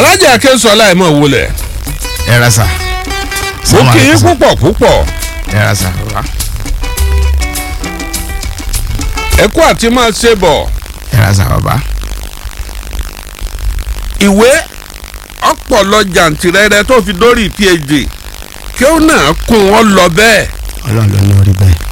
alájà akẹ́sọ̀lá ẹ̀ mọ̀ wọlé ẹ ra sà. mo kì í púpọ̀ púpọ̀ ẹ ra sà bàbá. ẹ kú àti máa ṣe bọ̀ ẹ ra sà bàbá. ìwé ọpọlọ jàǹtìrẹrẹ tó fi dórí phd kí ó náà kún wọn lọ bẹ́ẹ̀ ọlọ́run ló ní orí bẹ́ẹ̀.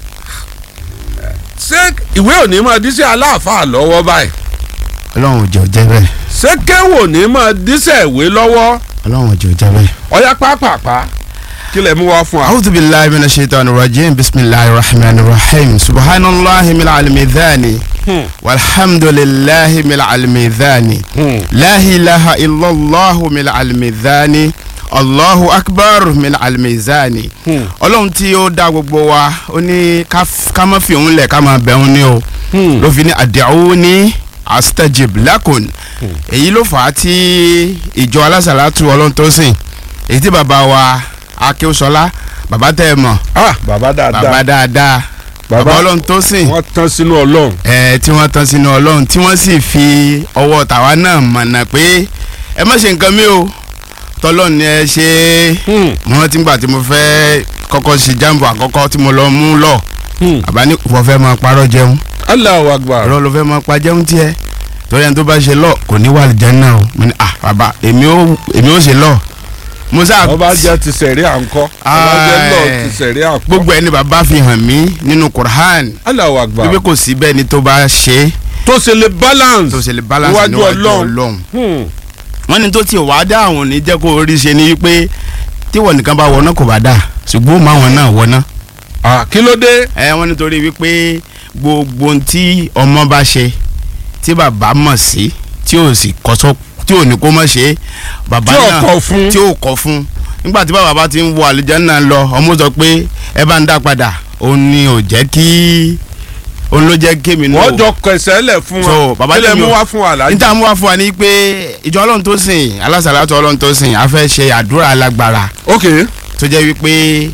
ṣé ìwé òní máa díṣẹ́ aláàfáà lọ́wọ́ báyìí ọlọ́run ò jẹ́ ò jẹ́ bẹ́ẹ̀. ṣé kéwò ní máa díṣẹ́ ìwé lọ́wọ́ ọlọ́run ò jẹ́ ò jẹ́ bẹ́ẹ̀. ọ̀yá pápápá kí lè mú wá fún wa. أعوذ بالله من الشيطان الرجيم بسم الله الرحمن الرحيم سبحان الله من الميزان Hmm. والحمد لله من الميزان Hmm. لا إله إلا الله من الميزان الله أكبر من الميزان Hmm. ọlọ́run tí ó dá gbogbo wa ó ní ká f- ká má fi òun lẹ̀ ká máa bẹ̀ òun ní o Hmm. ló fi ní ad'uni astajib lakun èyí ló fà á tí ìjọ alásàlátù ọlọ́run tó sìn èyí tí bàbá wa akéwòsọlá bàbá tẹ́ ẹ mọ̀ ah bàbá bàbá dáadáa dáadáa Bàbá- bàbá ọlọ́run tó sìn wọ́n tán sínú ọlọ́run. ẹ tí wọ́n tán sínú ọlọ́run tí wọ́n sì fi ọwọ́ tàwa náà mọ̀nà pé ẹ má ṣe nǹkan mi o tọ́lọ́run ni ẹ ṣe é Hmm. mo rántí gbà tí mo fẹ́ kọ́kọ́ ṣe jambo àkọ́kọ́ tí mo lọ mú lọ Hmm. àbá ní wọ́n fẹ́ máa parọ́ jẹun Allahu Akbar. ọ̀rọ̀ ló fẹ́ máa pa jẹun tiẹ̀ torí ẹni tó bá ṣe lọ kò ní wà lìjánná o mo ní ah bàbá èmi ò èmi ò ṣe lọ mo sá ọba jẹ́ ti sẹ̀rí à ń kọ́ ọba jẹ́ lọ ti sẹ̀rí à ń kọ́. gbogbo ẹni bàbá fi hàn mí nínú Qur'an Allahu Akbar. wípé kò sí bẹ́ẹ̀ ni tó bá ṣe é tó ṣe lè balance. tó ṣe lè balance Níwájú níwájú Ọlọ́run. Ọlọ́run Hmm. wọ́n ní tó ti wàá dá àwọn òní jẹ́ kó rí ṣe ni wípé tíwọ̀ nìkan bá wọná kò bá dà ṣùgbọ́n máa wọn náà wọná ah kí ló dé. ẹ wọ́n nítorí wípé gbogbo ohun tí ọmọ bá ṣe tí bàbá mọ̀ sí tí ò sì kọ́sọ́ tí ò ní kó mọ̀ ṣe bàbá tí náà ọkọ̀ fún. tí ò kọ́ fún nígbà tí bàbá bá ti ń wọ àlùjánnà lọ ọmọ sọ pé ẹ bá ń dá padà òun ni ò jẹ́ kí òun ló jẹ́ kémi náà wọ́n jọ kẹsẹ̀ lẹ̀ fún So, wa. bàbá kí lè lèmi mú o. wá fún wa lájú. níta mú wá fún wa ní pé ìjọ ọlọ́run tó sìn alásàlátù ọlọ́run tó sìn a fẹ́ ṣe àdúrà alágbára ok. tó jẹ́ wípé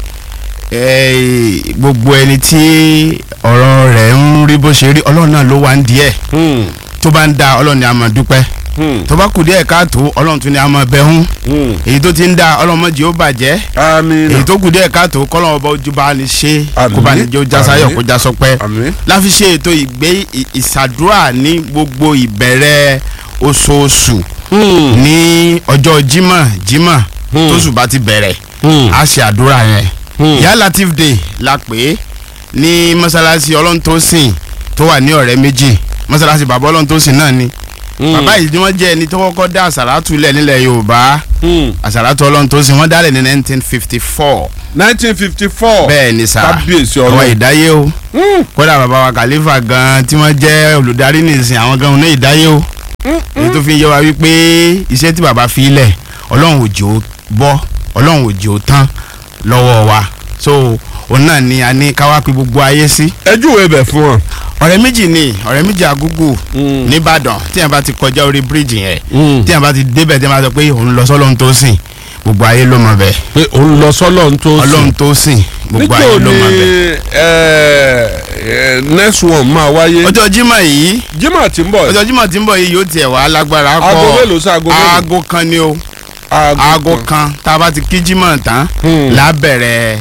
eh, gbogbo ẹni tí ọ̀rọ̀ rẹ̀ ń rí bó ṣe rí ọlọ́run náà ló wà ń díẹ̀ Hmm. tó bá ń da ọlọ́run ni a máa dúpẹ́ Hmm. tó bá kù díẹ̀ káàtó ọlọ́run tún ni a máa bẹ̀ hún Hmm. èyí tó ti ń da ọlọ́run mọ̀jì ó bàjẹ́ àmín. èyí tó kù díẹ̀ káàtó kọ́lọ́run ọba ojú bá ní ṣe Àmín. kó bá ní jẹ́ ó já sáyọ̀ Àmín. kó já sọpẹ́ àmín. láfi ṣe ètò ìgbé ì- ìsàdúrà ní gbogbo ìbẹ̀rẹ̀ oṣooṣù Hmm. ní ọjọ́ jímọ̀ jímọ̀ Hmm. tóṣù bá ti bẹ̀rẹ̀ Hmm. a ṣe àdúrà yẹn Hmm. ìyá latif day la pè é ní mọ́sálásí ọlọ́ntòsìn tó wà ní ọ̀rẹ́ méjì mọ́sálásí bàbá ọlọ́ntòsìn náà ni Hmm. bàbá yìí ni wọ́n jẹ́ ẹni tó kọ́kọ́ dá àsàràtù lẹ̀ nílẹ̀ yorùbá Hmm. àsàràtù ọlọ́ntòsìn wọ́n dálẹ̀ ní nineteen fifty four nineteen fifty four. bẹ́ẹ̀ ni sà kábíyèsí àwọn ọlọ́run. ìdáyé o Hmm. kódà bàbá wa kàlífà gan tí wọ́n jẹ́ olùdarí nìsín àwọn gan ní ìdáyé o èyí tó fi ń yé wa wípé iṣẹ́ tí bàbá fi lẹ̀ ọlọ́run òjò bọ́ ọlọ́run òjò tán lọ́wọ́ wa so òun náà ni a ní ká wá pe gbogbo ayé sí. ẹ júwèé bẹ̀ fún wọn. ọ̀rẹ́ méjì ni ọ̀rẹ́ méjì àgúgù Hmm. nìbàdàn tí yẹn bá ti kọjá orí bíríìjì yẹn Hmm. tí yẹn bá ti débẹ̀ tí yẹn bá sọ pé òun lọ sọ́lọ́run tó sìn gbogbo ayé ló mọ̀ bẹ́ẹ̀ pé òun lọ sọ́lọ́ ń tó sùn. ọlọ́run tó sìn gbogbo ayé níjó ló ni mọ̀ bẹ́ẹ̀. ẹ, ẹ, next one máa wáyé. ọjọ́ jímọ̀ yìí Jímọ̀ tí ń bọ̀. ọjọ́ jímọ̀ tí ń bọ̀ yìí yóò tiẹ̀ wá lágbára pọ̀ aago mélòó sí aago mélòó. aago kan ni o aago kan tá a bá ti kí jímọ̀ tán Hmm. lábẹ̀rẹ̀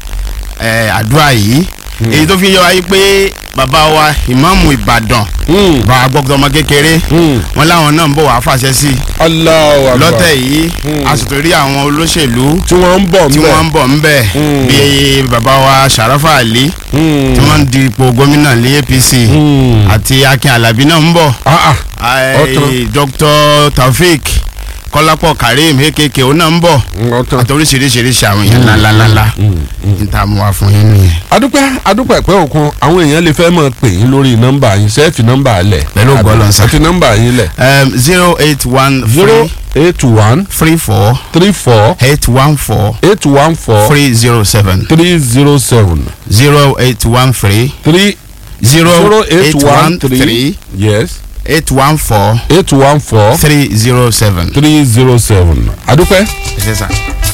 ẹ̀ àdúrà yìí èyí tó fi yọ wáyé pé bàbá wa ìmáàmù ìbàdàn Hmm. bàbá gbọ́dọ̀ ọmọ kékeré Hmm. wọn láwọn náà ń bọ̀ wá fàṣẹ sí i Allahu Akbar. lọ́tẹ̀ yìí Hmm. a sì tó rí àwọn olóṣèlú tí wọ́n ń bọ̀ tí ńbẹ̀. wọ́n ń bọ̀ ńbẹ̀ Hmm. bíi bàbá wa sàràfà àlí Hmm. tí wọ́n ń di ipò gómìnà ní apc Hmm. àti akin alábí náà ń bọ̀ Ah, ah. Ai, Ọ̀tán. dr taofik kọ́lápọ̀ karim akk òun náà ń bọ̀ ọ̀tán. àti oríṣiríṣiríṣi àwọn èèyàn ńláńláńlá níta mú wa fún yín nìyẹn. adúpẹ́ adúpẹ́ pẹ́ òkun àwọn èèyàn lè fẹ́ mọ̀ pè yín lórí nọ́mbà yín ṣe é fi nọ́mbà lẹ̀. Pẹ̀lú ògo Ọlọ́run sà. ẹ fi nọ́mbà yín lẹ̀. zero eight one zero three eight one three four three four eight one four eight one four three zero seven three zero seven zero eight one three three zero zero eight one three three yes eight one four eight one four three zero seven. three zero seven adúpẹ́. ẹ ṣe sàn.